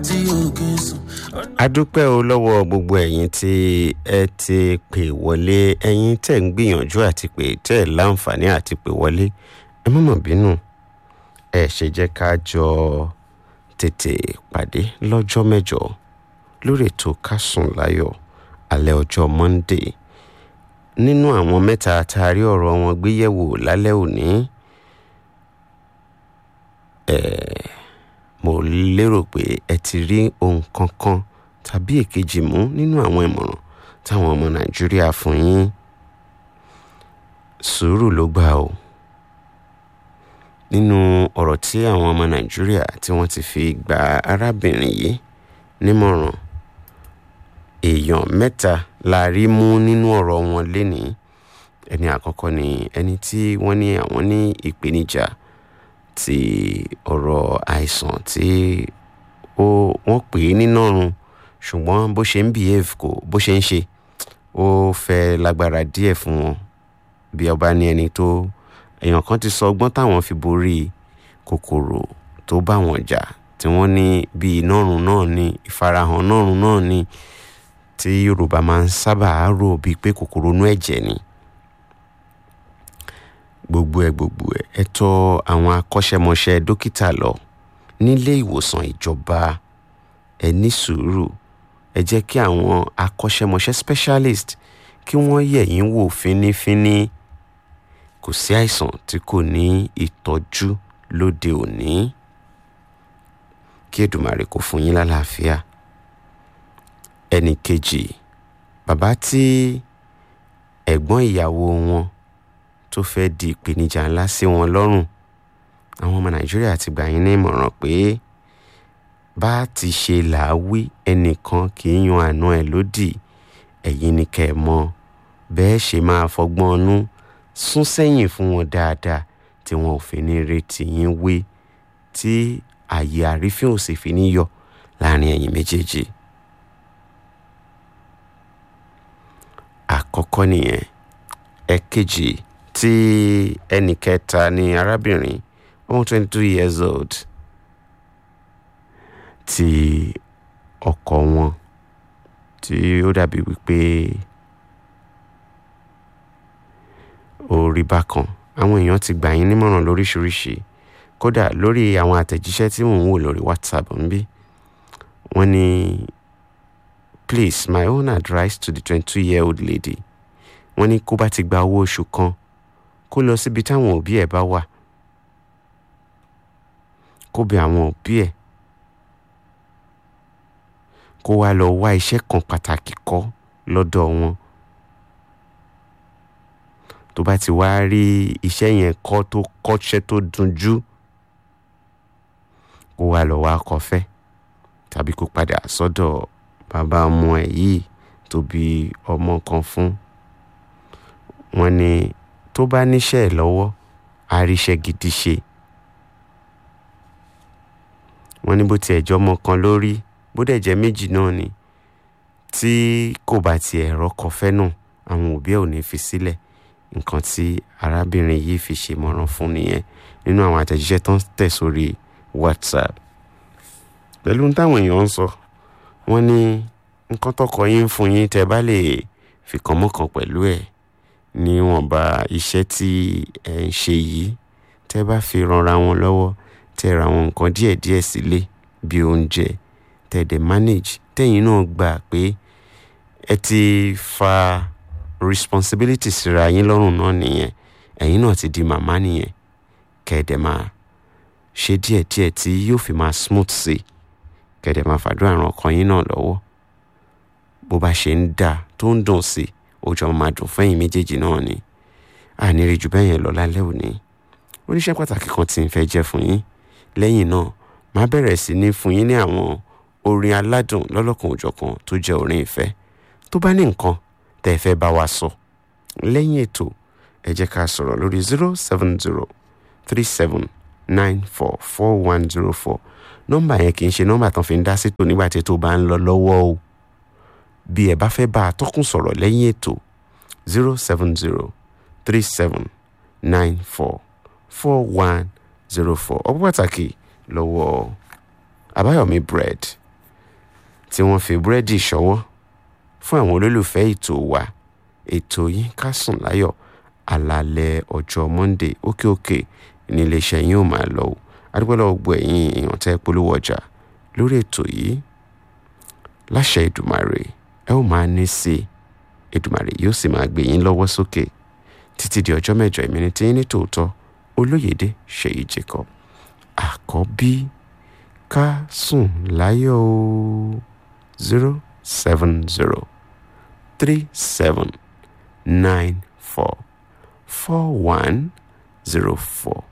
tí òkè sùn. a dúpẹ́ o lọ́wọ́ gbogbo ẹ̀yin tí ẹ ti pè wọlé ẹ̀yin tẹ̀ ń gbìyànjú àti pè tẹ̀ láǹfààní àti pè wọlé ẹ má mà bínú ẹ ṣe jẹ́ ká jọ tètè pàdé lọ́jọ́ mẹ́jọ lórí ètò ká sùn láyọ̀ alẹ́ ọjọ́ monday nínú àwọn mẹ́ta tá a rí ọ̀rọ̀ wọn gbé yẹ̀wò lálẹ́ òní ẹ̀ẹ́ mo lérò pé ẹ ti rí ohun kankan tàbí èkejì mú nínú àwọn ìmọ̀ràn táwọn ọmọ nàìjíríà fún yín sùúrù ló gbà o nínú ọ̀rọ̀ tí àwọn ọmọ nàìjíríà tí wọ́n ti fi gba arábìnrin yìí nímọ̀ràn èèyàn mẹ́ta la rí mú nínú ọ̀rọ̀ wọn lénìí ẹni àkọ́kọ́ ni ẹni tí wọ́n ní àwọn ní ìpèníjà ti ọ̀rọ̀ àìsàn tí ó wọ́n pè é nínàrun ṣùgbọ́n bó ṣe ń behave kò bó ṣe ń ṣe ó fẹ́ lágbára díẹ̀ fún wọn bí ọba ní ẹni tó èèyàn kan ti sọ ọgbọ́n táwọn fi borí kòkòrò tó bá wọn jà tí wọ́n ní bí nọ́run náà ní ìfarahàn nọ́run náà ní tí yorùbá máa ń sábà rò bíi pé kòkòrò inú ẹ̀jẹ̀ ni gbogbo ẹ gbogbo ẹ ẹ tọ̀ àwọn akọ́ṣẹ́mọṣẹ́ dókítà lọ nílé ìwòsàn ìjọba ẹ ní sùúrù ẹ jẹ́ kí àwọn akọ́ṣẹ́mọṣẹ́ specialist kí wọ́n yẹ̀ yín wò fínífíní kò sí àìsàn tí kò ní ìtọ́jú lóde òní kí Èdùmàrè kó fún yín lálàáfíà ẹnì kejì bàbá tí ẹ̀gbọ́n ìyàwó wọn tó fẹ́ di ìpèníjà ńlá sí wọn lọ́rùn àwọn ọmọ nàìjíríà ti gbà yín ní ìmọ̀ràn pé bá ti ṣe làáwí ẹnìkan kì í yan àna ẹ̀ lódì ẹ̀yin ni kẹ́ ẹ mọ̀ bẹ́ẹ̀ ṣe máa fọgbọ́n ọnú sún sẹ́yìn fún wọn dáadáa tí wọn ò fi ní retí yín wé tí àyè àrífín ò sì fi ní yọ láàrin ẹ̀yin méjèèjì. àkọ́kọ́ nìyẹn ẹ̀kejì tí ẹnì kẹta ni arábìnrin ọmọ twenty two years old tí ọkọ wọn tí ó dàbí wípé ó rí bákan àwọn èèyàn ti gbà yín nímọ̀ràn lóríṣiríṣi kódà lórí àwọn àtẹ̀jíṣẹ́ tí mò ń wò lórí whatsapp ń bí wọ́n ní please my own advice to the twenty two year old lady wọ́n ní kó bá ti gba owó oṣù kan kó lọ síbi táwọn òbí ẹ̀ bá wà kó bẹ̀ àwọn òbí ẹ̀ kó wá lọ wá iṣẹ́ kan pàtàkì kọ́ lọ́dọ̀ wọn tó bá ti wá rí iṣẹ́ yẹn kọ́ tó kọ́ṣẹ́ tó dunjú kó wá lọ wá kọfẹ́ tàbí kó padà sọ́dọ̀ bàbá ọmọ ẹ̀ yìí tó bí ọmọ kan fún wọn ní tó bá níṣẹ́ ẹ̀ lọ́wọ́ á ríṣẹ́ gidi ṣe wọ́n ní bó tiẹ̀ jọ ọmọ kan lórí bó dẹ̀ jẹ́ méjì náà ni tí kò bá tiẹ̀ rọ́kọ fẹ́ náà àwọn òbí ẹ̀ ò ní fi sílẹ̀ nǹkan tí arábìnrin yìí fi ṣèmọ̀ràn fún nìyẹn nínú àwọn àtẹ̀jíṣẹ́ tó ń tẹ̀ sórí WhatsApp pẹ̀lú táwọn èèyàn ń sọ wọ́n ní nǹkan tọkọ yín ń fún yín tẹ́ bá lè fìkan mọ́kàn pẹ̀lú ẹ̀ níwọ̀nba iṣẹ́ tí ẹ̀ ń ṣe yìí tẹ́ bá fi ranra wọn lọ́wọ́ tẹ́ ra àwọn nǹkan díẹ̀díẹ̀ sílé bí oúnjẹ tẹ́ dẹ̀ manage tẹ́yìn náà gbà pé ẹ ti fa responsibility síra yín lọ́rùn náà nìyẹn ẹ̀yin náà ti di màmá nìyẹn kẹ́ẹ̀dẹ̀ máa ṣe díẹ̀díẹ̀ tí yóò fi máa smooth sí kẹ́ẹ̀dẹ̀ máa fàdúrà ràn ọkàn yín náà lọ́wọ́ bó bá ṣe ń dà tó ń dùn sí ojú ọmọ máa dùn fẹ́yìn méjèèjì náà ni àníri jù bẹ́ẹ̀ yẹn lọ lálẹ́ òní oníṣẹ́ pàtàkì kan tí ń fẹ́ jẹ́ fún yín lẹ́yìn náà máa bẹ̀rẹ̀ sí ní fún yín ní àwọn orin aládùn lọ́lọ́kan òjọ̀kan tó jẹ́ orin ìfẹ́ tó bá ní nǹkan tẹ́ ẹ fẹ́ bá wa sọ lẹ́yìn ètò ẹ jẹ́ ká sọ̀rọ̀ lórí zero seven zero three seven nine four four one zero four nọ́mbà yẹn kì í ṣe nọ́mbà tán fi ń dá sétò nígbà tí ètò bá ń lọ lọ́wọ́ o bí ẹ bá fẹ́ bá atọ́kùn sọ̀rọ̀ lẹ́yìn ètò zero seven zero three seven nine four four one zero four ọ̀pọ̀ pàtàkì lọ́wọ́ àbáyọ̀mí bread tí wọ́n fi búrẹ́dì ṣọwọ́ fún àwọn olólùfẹ́ ètò wa ètò yín ká sùn láyọ̀ alalẹ́ ọjọ́ monday òkè òkè ní iléeṣẹ́ yín ò máa lọ o adúpẹ́lẹ́ ọgbọ ẹ̀yìn èèyàn tẹ́ polówó ọjà lórí ètò yìí láṣẹ Èdùmàrè ẹ ó máa ní sí i Èdùmàrè yóò sì máa gbé yín lọ́wọ́ sókè títí di ọjọ́ mẹ́jọ ìmíní tí yín ní tòótọ́ olóyèdè ṣèyí jacob àkọ́bí ká sùn láyọ̀ o zero seven zero three seven nine four four one zero four